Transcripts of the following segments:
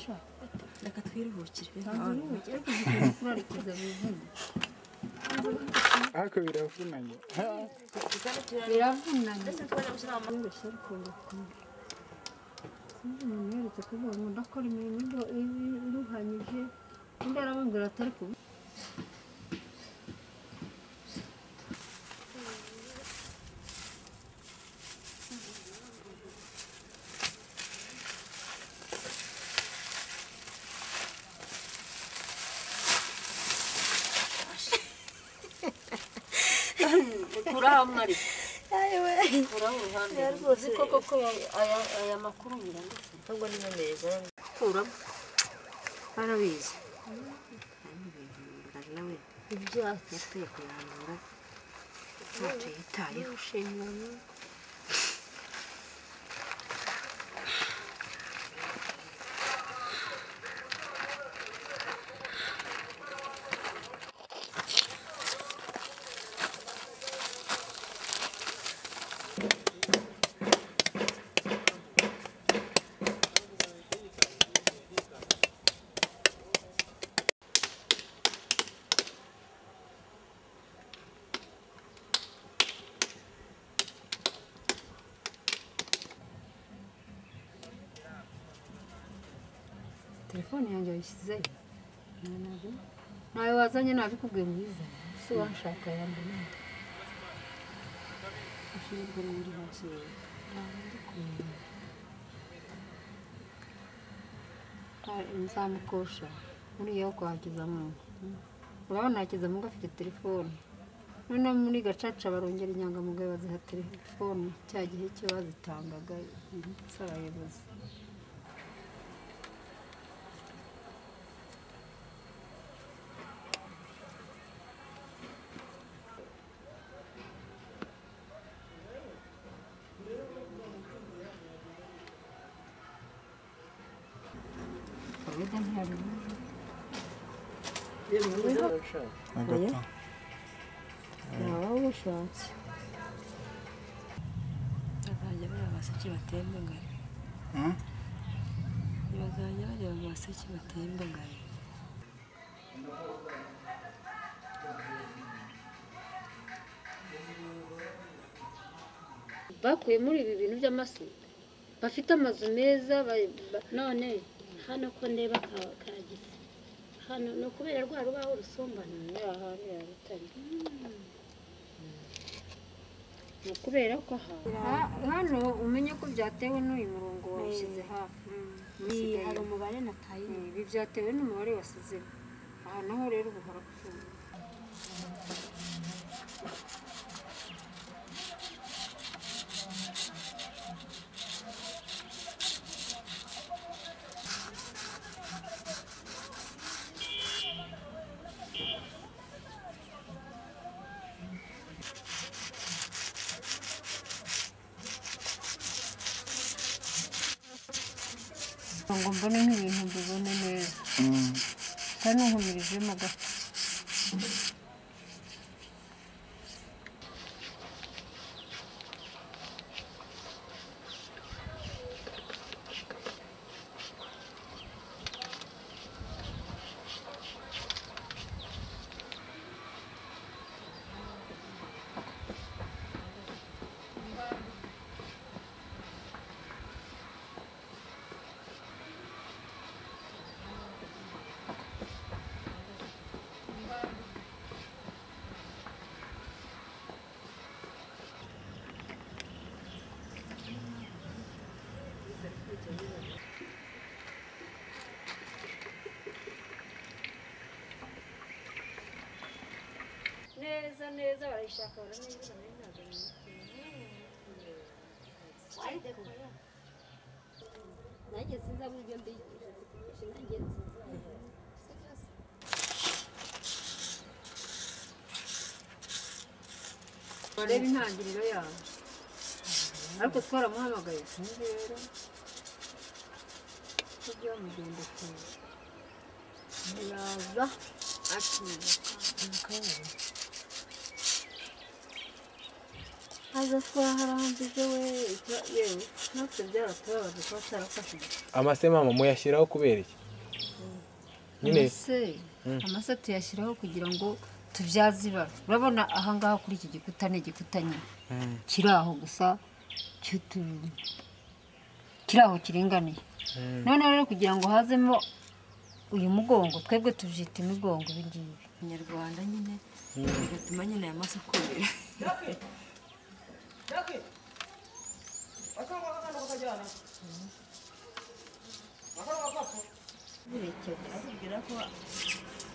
sha reka twiruhukire ntabwo ntabwo nubukire kugira kurarikiza bivuna ariko biravunanye Ha, biravunanye tubona gushyira mu yoroshye ariko birakunda sinzi umuntu yeretse kuvuga ngo ndakora imirimo ido- ibi- iruhanyije undi aramubwira atari kubi kuraho mwari maso kuraho uruhande Ya, rwose. uzi koko ko aya- aya aya makuru nyiranditse ahubwo n'inyemeza kuramo barabizi ari nawe ibyatsi yatuye kuyambura ntacyo yitayeho ushingano telefone yanjye wayishyizeyo Ntabwo- ntawe wazanye nabikubwiye mwiza si washaka yanjye ushinzwe muri hasi nzamukosha buriya wo kwa Hakizamungu urabona Hakizamungu afite telefoni noneho muri gacaca barongera inyangamugayo baziha telefoni cya gihe cyo bazitangaga ndetse abayobozi kaweda ntiyabibuze agata yaba awushatse bazajya bareba baseke batemba ngari Hmm? bazajya bareba baseke batemba ngari bakuye muri ibi bintu by'amasu bafite amazu meza ba- ba- none hano ko ndeba ka- kagisa hano ni ukubera rwa rubaho rusumbana aha hariya rutare ni ukubera ko aha Ha- hano umenye ko byatewe n'uyu murongo wawushyize hafi ni usigaye hari umubare nataye Mm, ibi byatewe n'umubare wasizemo aha naho rero ubu harapfuye ngo mbone nk'ibintu mbibone neza Mm. kandi ntuhumirijemo gato neza neza barayishaka baranezeza nayo ntabwo nayimukiye nanjye sinzi aho ibyo mbigira nanjye nzi barebe intangiriro yawe ariko twaramuhamagaye sinzi rero ko byamugenda kure yaza akibuka aza twaharambije we twa- yewe natwe byaratubabaje kuba tarafashije amase mama muyashyiraho kubera iki nyine amase amase tuyashyiraho kugira ngo tubyaze ibara urabona ahangaha kuri iki gikuta ni igikuta nyine kiri aho gusa cy'utu- kiri aho kiringaniye noneho rero kugira ngo hazemo uyu mugongo twebwe tubyita imigongo ibi ngibi inyarwanda nyine bigatuma nyine aya maso akomera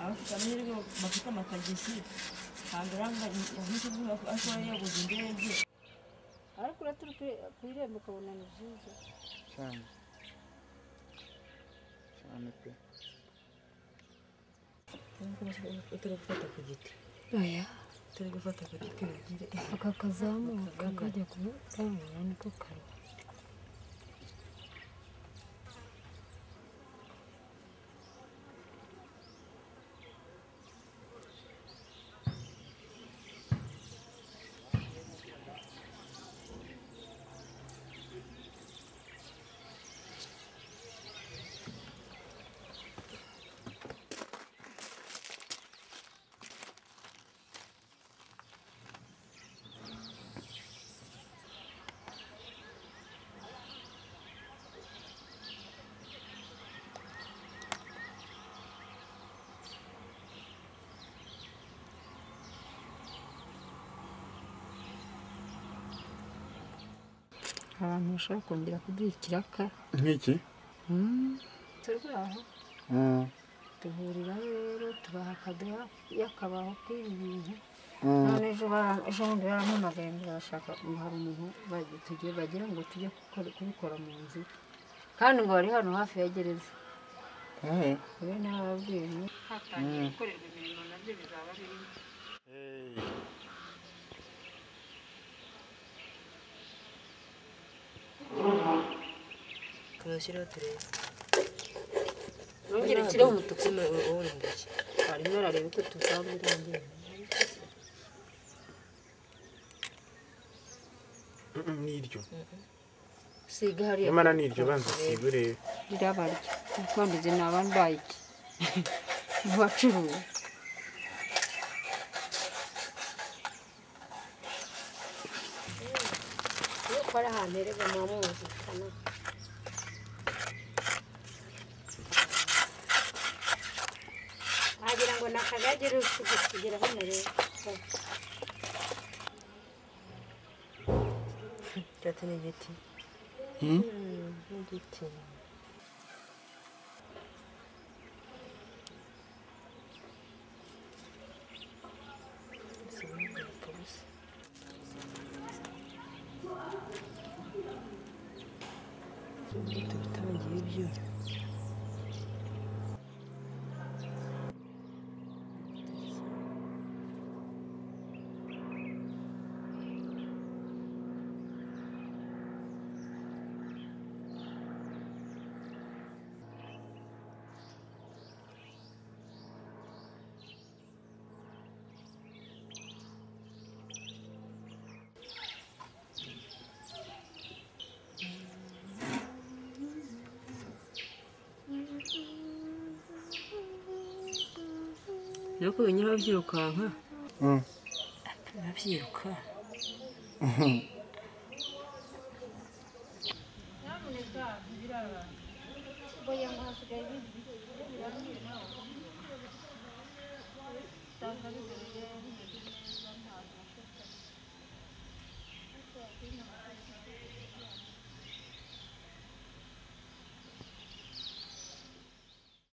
abafite amahirwe bafite amatagisi ntabiranga umunsi umwe ashobora yaguze indege ariko uraturi ku irembo ukabona ni byiza cyane cyane pe utari gufata ku giti oya utari gufata ku giti uragire aka kazamuka kajya kutamura niko karuha abantu bashobora kongera kuduha ikiraka nk'iki turwaho Mm, duhurira rero tubaha akaduha yakabaho k'ibi bintu mm. none ejo bara- ejo bundi barampamagaye ngo barashaka ngo hari umuntu bagi- tugiye bagira ngo tujye gukora- kubikora mu nzu kandi ngo bari hano hafi ya gereza Eh, rero nababwiye tuzashyiraho turebe nongere nshireho umutuku wowe uri mu giki harimo arareba uko tuzabirangira Mm, n'iryo siga hariya nyamara n'iryo banza siba urebe rirabarya imipfundizi ni abambaye iki bacuruza iyo ukora ahantu erega muba mumvikana wagira ngo ni akagage uri kugira hano rero cyate ni igiti Mm. Mm, ni igiti tutabagiye ibyo nuko binyura babyirukanka Mm. babyiruka Mhm.